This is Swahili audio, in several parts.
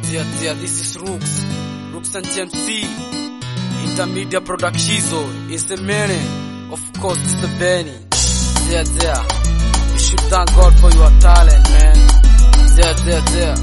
Yeah, yeah, this is Rooks. Rooks and TMC. Intermedia Productizo is the meaning. Of course, it's the Benny. Yeah, yeah. You should thank God for your talent, man. Yeah, yeah, yeah.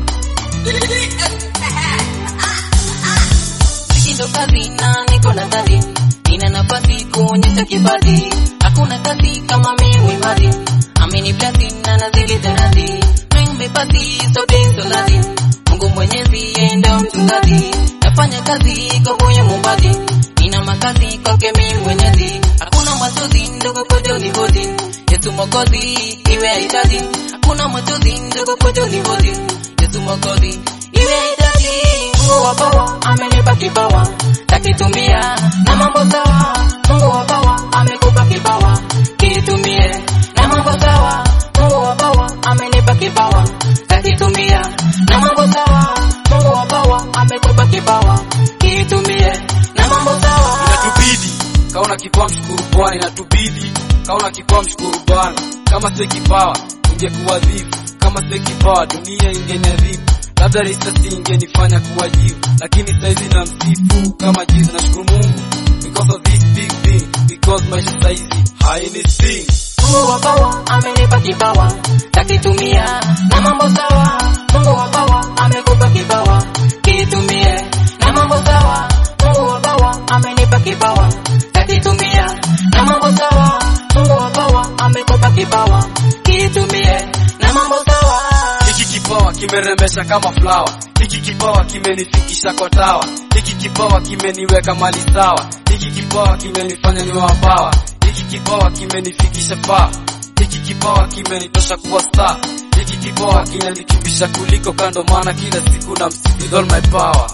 Ndo kazi na niko na kazi, nina nafasi kuonyesha kipaji. Hakuna kazi kama mimi mali, amini blasi na nazidi terazi. Mimi pasi sote soladi, Mungu Mwenyezi enda mchungaji. Nafanya kazi kwa moyo mumbadi, nina makazi kwake mimi Mwenyezi. Hakuna machozi ndogo kojo ni hodi, Yesu Mwokozi iwe hitaji. Hakuna machozi ndogo kojo ni hodi, Yesu Mwokozi iwe hitaji. Mungu wa bawa amenipa kipawa takitumia na mambo sawa. Mungu wa bawa amekupa kipawa kitumie na mambo sawa. Mungu wa bawa amenipa kipawa takitumia na mambo sawa. Mungu wa bawa amekupa kipawa kitumie na mambo sawa. Inatubidi kaona kipawa mshukuru Bwana, inatubidi kaona kipawa mshukuru Bwana. Kama si kipawa ingekuwa dhifu, kama si kipawa dunia ingeniadhibu, labda risasi ingenifanya kuwajibu, lakini saizi na msifu kama jizu. Nashukuru Mungu because of this big thing, because maisha saizi haini sting. Mungu wa bawa amenipa kipawa takitumia na mambo sawa. Mungu wa bawa amekupa kipawa kitumie na mambo sawa. Mungu wa bawa amenipa kipawa takitumia na mambo sawa. Mungu wa bawa amekupa kipawa kitumie na mambo sawa. Hiki kipawa kimerembesha kama flower, hiki kipawa kimenifikisha kwa tawa, hiki kipawa kimeniweka mali sawa, hiki kipawa kimenifanya niwe wapawa, hiki kipawa kimenifikisha faa, hiki kipawa kimenitosha kuwa star, hiki kipawa kinanikimbisha kuliko kando, maana kila siku na msifu with all my power.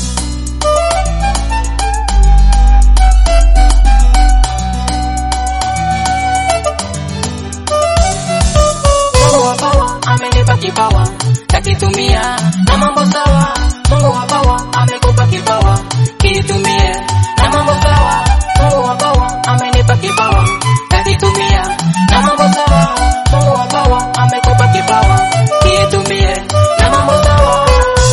Mungu wa bawa amenipa kipawa takitumia na mambo sawa. Mungu wa bawa amekupa kipawa kitumie na mambo sawa. Mungu wa bawa amenipa kipawa takitumia na mambo sawa. Mungu wa bawa amekupa kipawa kitumie na mambo sawa.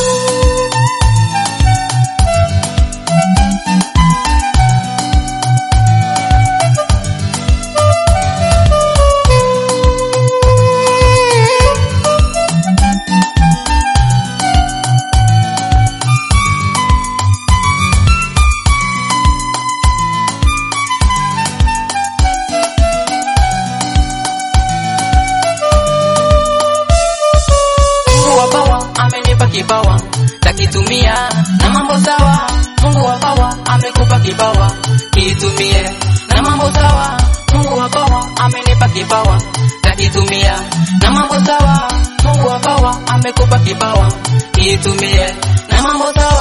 Mungu wa bawa amenipa kipawa takitumia na mambo sawa. Mungu wa bawa amekupa kipawa kitumie na mambo sawa. Mungu wa bawa amenipa kipawa takitumia na mambo sawa. Mungu wa bawa amekupa kipawa kitumie na mambo sawa.